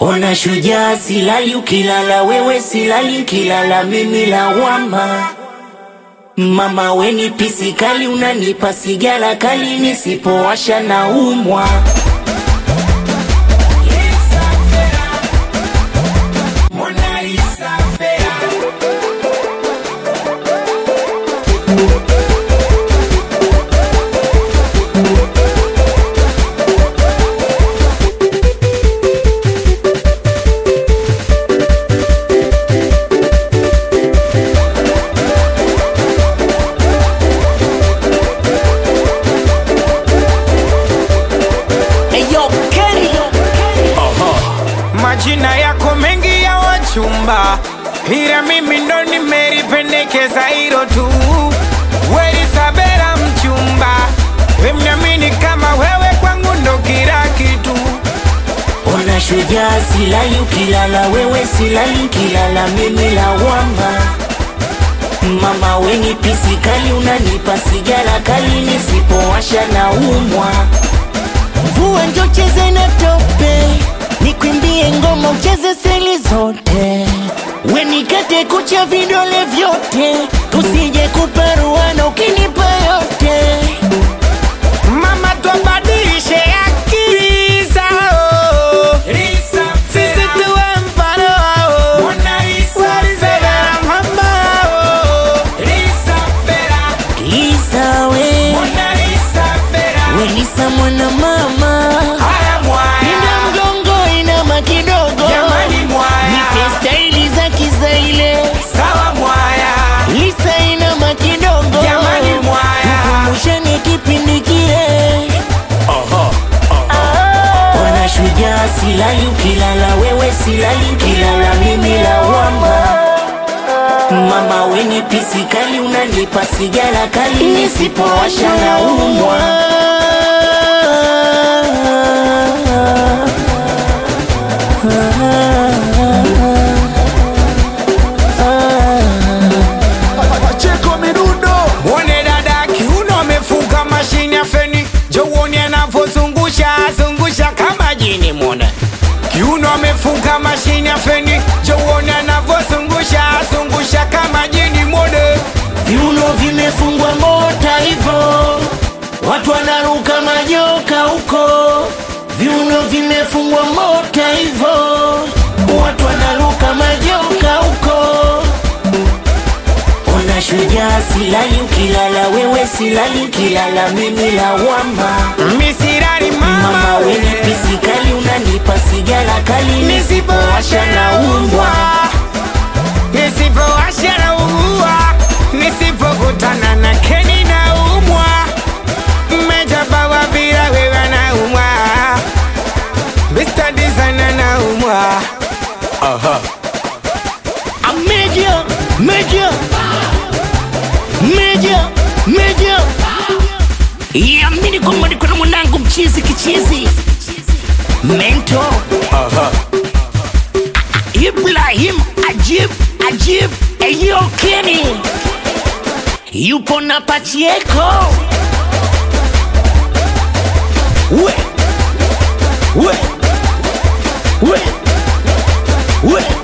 Ona shujaa, silali ukilala wewe, silali nkilala mimi lawama. Mama weni pisi kali, unanipa sigara kali, nisipowasha na umwa. Eyo Kenny Majina yako mengi ya wachumba, ila mimi ndo nimelipendekeza hilo tu. Weli Sabela mchumba, wemnyamini kama wewe kwangu ndo kila kitu. Ona shujaa, silali ukilala wewe, silali nkilala mimi lawama. Mama weni pisi kali, unanipa sigara kali, nisipowasha na umwa. Mvua njo cheze na tope, nikwimbie ngoma ucheze seli zote, wenikate kucha vidole vyote, tusije kuparuana ukinipa yote. Mama twabadilishe akili zao, sisi tuwe mfano wao. Weli Sabela mhamba wao. Lisa we, Welisa mwana mama, Haya mwaya. nina mgongo inama kidogo, Jamani mwaya. nipe staili za kizaile, Sawa mwaya. Lisa inama kidogo, Jamani mwaya. tukumbushane kipindi kile. Ona shujaa, silali ukilala wewe, silali nkilala mimi lawama. Mama weni pisi kali, unanipa sigara kali, nisipowasha na umwa. Pacheko Midundo Mwone dada kiuno amefunga mashine ya feni, jo uone anavyozungusha zungusha kama jini. Mwone kiuno amefunga mashine ya feni, jo uone anavyozungusha zungusha kama jini. Mwone Viuno vimefungwa mota hivo, watu wanaruka majoka huko. Viuno vimefungwa mota hivo, watu wanaruka majoka huko. Ona shujaa, silali ukilala wewe, silali nkilala mimi lawama. misirari Mama mama weni we pisi kali, unanipa sigara kali, nisipowasha na umwa. nisipowasha na ugua, nisipokutana na Keni na umwa, mmejabawa bila wewe na umwa, Mr. Designer na umwa. A major, major, major, major. Yamini kwamba niko na mwanangu mchizi kichizi mento Ibrahim Ajib Ajib Eyo Kenny yupo na Pachieko we we we we